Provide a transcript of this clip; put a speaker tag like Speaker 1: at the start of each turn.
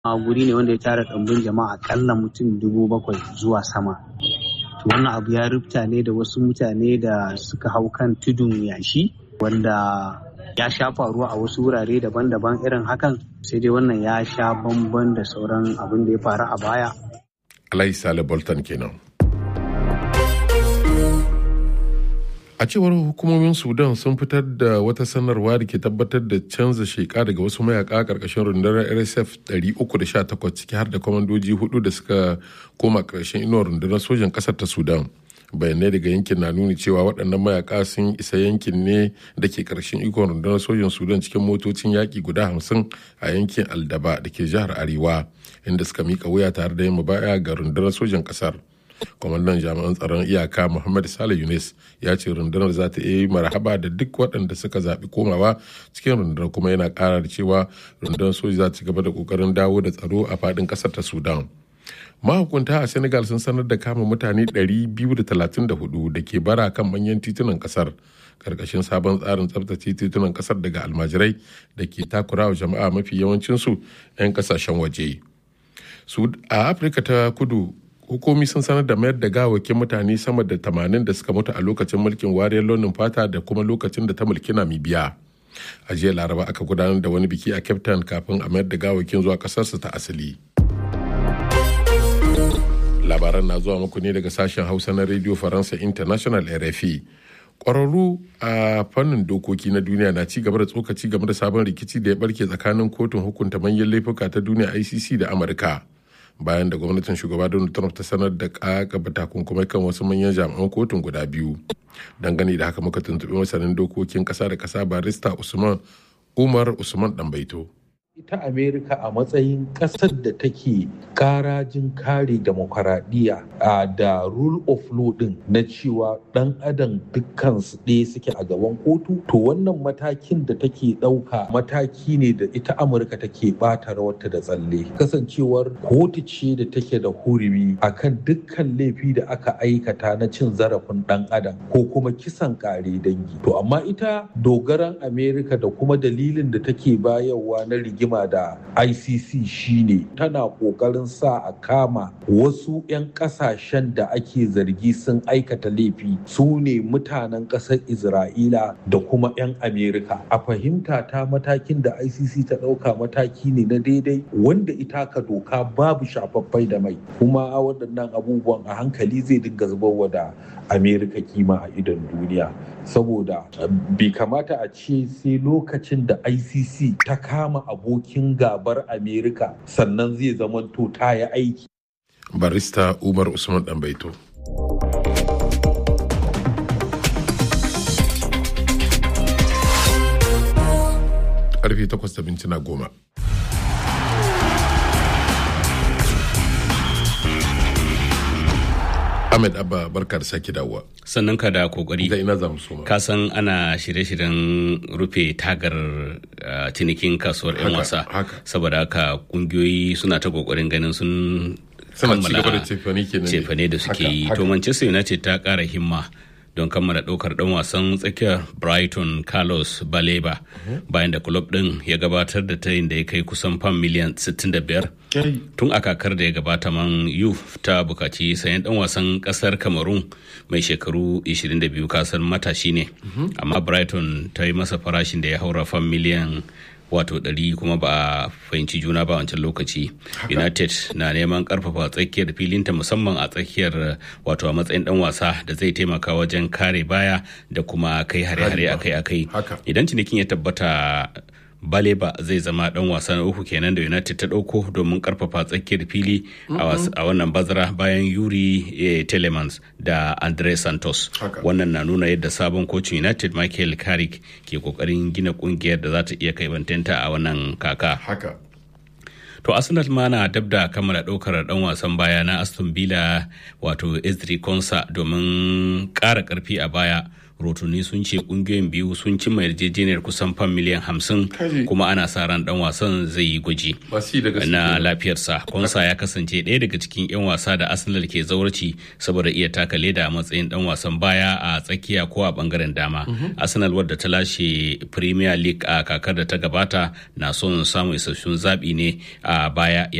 Speaker 1: a guri ne wanda ya tara ɗumbin jama'a akalla mutum dubu bakwai zuwa sama to wannan abu ya rufta ne da wasu mutane da suka hau kan tudun yashi wanda ya sha faruwa a wasu wurare daban-daban irin hakan sai dai wannan ya sha bamban da sauran abin da ya faru a baya
Speaker 2: Alai Sale Bolton kenan. A cewar hukumomin Sudan sun fitar da wata sanarwa da ke tabbatar da canza sheka daga wasu mayaka karkashin rundunar RSF 318 ciki har da kwamandoji hudu da suka koma karshen inuwar rundunar sojan kasar ta Sudan. bayanai daga yankin na nuni cewa waɗannan mayaka sun isa yankin ne da ke ƙarshen ikon rundunar sojan sudan cikin motocin yaƙi guda hamsin a yankin aldaba da ke jihar arewa inda suka mika wuya tare da yin mubaya ga rundunar sojan ƙasar kwamandan jami'an tsaron iyaka muhammad sale yunis ya ce rundunar za ta yi marhaba da duk waɗanda suka zaɓi komawa cikin rundunar kuma yana ƙara da cewa rundunar soja za ta ci gaba da ƙoƙarin dawo da tsaro a faɗin ƙasar ta sudan mahukunta a senegal sun sanar da kama mutane 234 da ke bara kan manyan titunan kasar karkashin sabon tsarin tsabtace titunan kasar daga almajirai da ke takurawa jama'a mafi yawancinsu 'yan kasashen waje a afirka ta kudu hukumi sun sanar da mayar da gawakin mutane sama da 80 da suka mutu a lokacin mulkin wariyar launin fata da kuma lokacin da ta mulki namibiya a jiya laraba aka gudanar da wani biki a cape town kafin a mayar da gawakin zuwa kasarsu ta asali labaran na zuwa muku ne daga sashen hausa na radio faransa international rfi kwararru a fannin dokoki na duniya na ci gaba da tsokaci game da sabon rikici da ya barke tsakanin kotun hukunta manyan laifuka ta duniya icc da amurka bayan da gwamnatin shugaba donald trump ta sanar da kakaba takunkumai kan wasu manyan jami'an kotun guda biyu dangane da haka muka tuntuɓi masanin dokokin ƙasa da ƙasa barista usman umar usman ɗanbaito.
Speaker 3: ita amerika a matsayin ƙasar da take karajin kare demokaradiyya da rule of law din na cewa ɗan adam dukkan su ɗaya suke a gaban kotu to wannan matakin da take ɗauka mataki ne da ita amurka take ɓata rawarta da tsalle kasancewar kotu ce da take da hurumi akan dukkan laifi da aka aikata na cin zarafin ɗan adam ko kuma kisan ƙare dangi to amma ita dogaran amerika da kuma dalilin da take bayarwa na rigima rigima da ICC shine tana kokarin sa a kama wasu 'yan kasashen da ake zargi sun aikata laifi su ne mutanen ƙasar Isra'ila da kuma 'yan Amerika. A fahimta ta matakin da ICC ta ɗauka mataki ne na daidai wanda ita ka doka babu shafaffai da mai kuma waɗannan abubuwan a hankali zai dinga zubarwa da Amerika kima a idon duniya. Saboda bai kamata a ce sai lokacin da ICC ta kama abokin gabar Amerika sannan zai zamanto ta yi aiki.
Speaker 2: Barista Umar Usman Ɗanbaito. Karfe takwas da mintuna goma. Ahmed Abba barka da sake dawowa.
Speaker 4: Sannan ka da kokari.
Speaker 2: Da ina zamu soma.
Speaker 4: Ka san ana shirye-shiryen rufe tagar cinikin kasuwar 'yan wasa. Saboda haka kungiyoyi suna ta kokarin ganin sun
Speaker 2: kammala cefane
Speaker 4: da suke yi. To Manchester United ta kara himma. don kammala ɗaukar ɗan wasan tsakiyar brighton carlos baleba bayan da club ɗin ya gabatar da tayin da ya kai kusan fam miliyan 65 tun a kakar da ya gabata man yuf ta bukaci sayan ɗan wasan ƙasar cameroon mai shekaru 22 kasar matashi ne amma brighton ta yi masa farashin da ya haura fam miliyan wato ɗari kuma ba a fahimci juna ba wancan lokaci united na neman karfafa tsakiyar filinta musamman a tsakiyar wato a matsayin dan wasa da zai taimaka wajen kare baya da kuma kai hare-hare akai-akai idan cinikin ya tabbata baleba zai zama dan wasa na uku kenan da united ta dauko domin karfafa tsakiyar fili a wannan bazara bayan yuri telemans da andre santos wannan na nuna yadda sabon kocin united michael carrick ke kokarin gina kungiyar da za ta iya kai bantanta a wannan kaka to arsenal ma na dab da kammala ɗaukar ɗan wasan baya na aston villa wato ezri konsa domin ƙara ƙarfi a baya rotuni sun ce kungiyoyin biyu sun cimma yarjejeniyar kusan fan miliyan hamsin kuma ana sa ran dan wasan zai yi gwaji na lafiyarsa konsa ya kasance ɗaya daga cikin 'yan wasa da arsenal ke zaurci saboda iya taka leda a matsayin dan wasan baya a tsakiya ko a bangaren dama arsenal wadda ta lashe premier league a kakar da ta gabata na son samun isassun zaɓi ne a baya